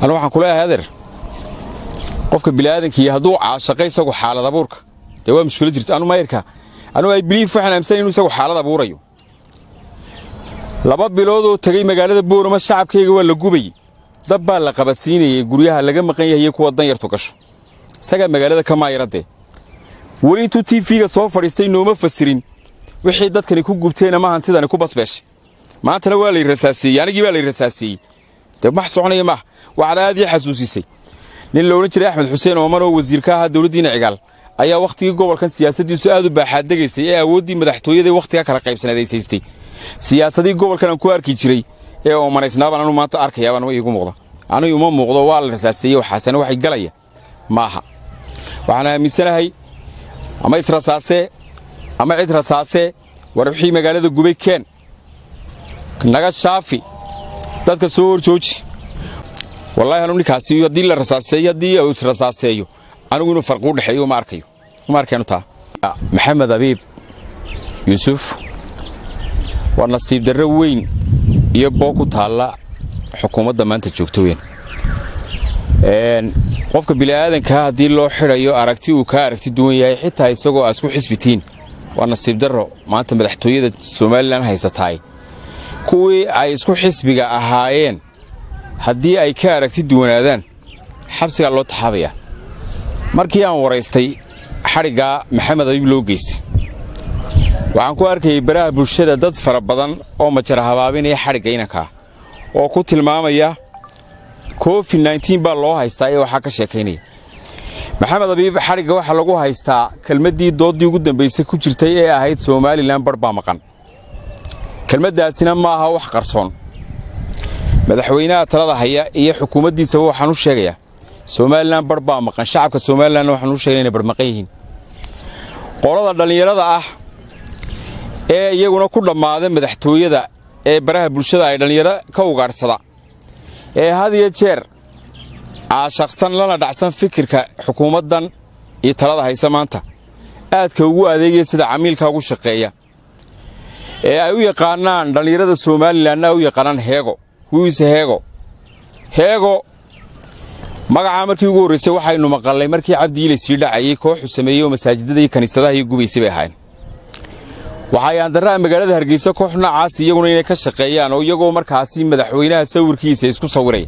anu waxaan kuleeyahay adeer qofka bini'aadankii hadduu caashaqay isagu xaalad abuurka dee waa mushkilo jirta anu mayarka anu ay biliif waxaan aaminsan inuu isagu xaalad abuurayo laba biloodoo tegey magaalada boorama shacabkayga waa la gubayey dab baa la qabadsiinayay guryaha laga maqan yahay kuwa danyartu gasho isagaa magaalada ka maayaradee weli intuu tiifiga soo fadhiistay nooma fasirin wixii dadkani ku gubteen ama hantidani ku basbeeshay maantana waa lay rasaaseeyey anigii baa lay rasaaseeyey dee max soconaya maaha waxaad aad ii xasuusisay nin la odhan jiray axmed xuseen ooman oo wasiirka ahaa dowladdiina cigaal ayaa wakhtigii gobolkan siyaasaddiisu aad u baaxaaddegaysay ee awooddii madaxtooyada wakhtiga kala qaybsaneed ay saystay siyaasadii gobolkan aan ku arki jiray ee oomanaysnaabaan anu maanta arkayaabaan iigu muuqda anigu uma muuqdo waa la rasaaseeyey waxaasena waxay galaya maaha waxaan aaminsanahay ama israsaasee ama cid rasaasee war wixii magaalada gubay keen naga shaafi dadka soo hor jooji wallaahi anu ninkaasi haddii la rasaaseeyo haddii uu israsaaseeyo anigu inuu farqi u dhexeeyo uma arkayo uma arkaynu taa maxamed abiib yuusuf waa nasiib darro weyn iyo boo ku taalla xukuumadda maanta joogto weyn qofka bini'aadankaa haddii loo xidhayo aragti uu kaa aragti duwan yahay xitaa isagoo aa isku xisbitiin waa nasiib darro maanta madaxtooyada somalilan haysataay kuwii ay isku xisbiga ahaayeen haddii ay ka aragti duwanaadaan xabsigaa loo taxaabayaa markii aan waraystay xadhiggaa maxamed abiib loo geystay waxaan ku arkayay baraha bulshada dad fara badan oo majara habaabinaya xadhigga inankaa oo ku tilmaamaya covid nneteen baa loo haystaa ee waxaa ka sheekaynaya maxamed abiib xadhigga waxaa lagu haystaa kelmaddii dooddii ugu dambaysay ku jirtay ee ahayd somalilan barh baa maqan kelmaddaasina ma aha wax qarsoon madaxweynaha talada haya iyo xukuumaddiisaba waxaan u sheegayaa somalilan barh baa maqan shacabka somalilanna waxaan u sheegaya inay barh maqan yihiin qolada dhallinyarada ah ee iyaguna ku dhammaada madaxtooyada ee baraha bulshada ay dhallinyaro ka ugaadhsada ee had iyo jeer caashaqsan lana dhacsan fikirka xukuumaddan iyo talada haysa maanta aadka ugu adeegaya sida camiilka ugu shaqeeya ee ay u yaqaanaan dhallinyarada somalilanna ay u yaqaanaan heego wiise heego heego magacaa markii ugu horraysay waxaynu maqallay markii cabdiile sii dhacayey kooxu sameeyey oo masaajidada iyo kiniisadaha iyo gubaysay bay ahayn waxay aandarraha magaalada hargeysa koox noocaas iyaguna inay ka shaqeeyaan oo iyagoo markaasi madaxweynaha sawirkiisa isku sawiraya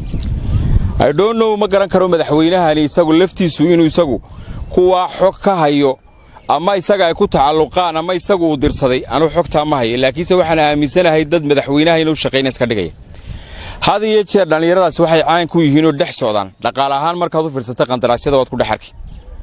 idhonnow ma garan karo madaxweynahani isagu laftiisu inuu isagu kuwaa xog ka hayo ama isaga ay ku tacalluqaan ama isagu uu dirsaday anuu xogtaa ma hayo laakiinse waxaan aaminsanahay dad madaxweynaha inuu shaqayna iska dhigaya had iyo jeer dhallinyaradaas waxay caan ku yihiinoo dhex socdaan dhaqaale ahaan markaad u fiirsata qandaraasyada waad ku dhex arki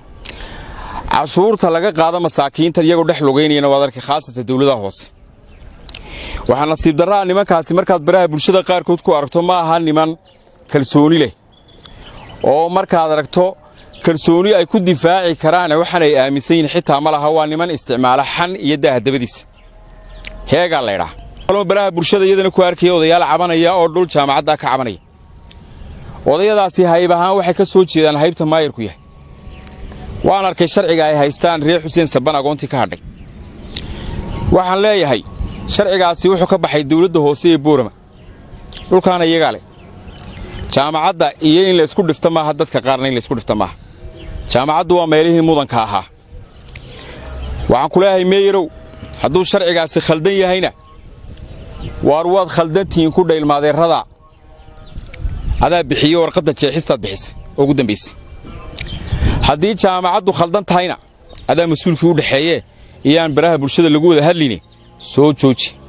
cashuurta laga qaado masaakiinta iyagoo dhex lugaynayana waad arki khaasatan dawladaha hoose waxaa nasiib darraa nimankaasi markaad baraha bulshada qaarkood ku aragto ma aha niman kalsooni leh oo markaad aragto kalsooni ay ku difaaci karaan waxaan ay aaminsan yihin xitaa ma laha waa niman isticmaala xan iyo daahadabadiisa heegaa laydhaa baraha bulshada iyadana ku arkaya odayaal cabanaya oo dhul jaamacaddaa ka cabanaya odayadaasi hayb ahaan waxay ka soo jeedaan haybta maayarku yahay waan arkay sharciga ay haystaan reer xuseen saban agoontii ka hadhay waxaan leeyahay sharcigaasi wuxuu ka baxay dawladda hoose ee boorama dhulkaana iyagaa leh jaamacadda iyo in laysku dhifta maaha dadka qaarna in laysku dhifta maaha jaamacaddu waa meelihii mudanka ahaa waxaan ku leeyahay meeyarow hadduu sharcigaasi khaldan yahayna waar waad khaldantihiin ku dhaylmaadeerrada adaa bixiyo warqadda jeexistaad bixisay oo ugu dambaysay haddii jaamacaddu khaldan tahayna adaa mas-uulkii u dhexeeyee iyaan baraha bulshada lagu wada hadlayne soo jooji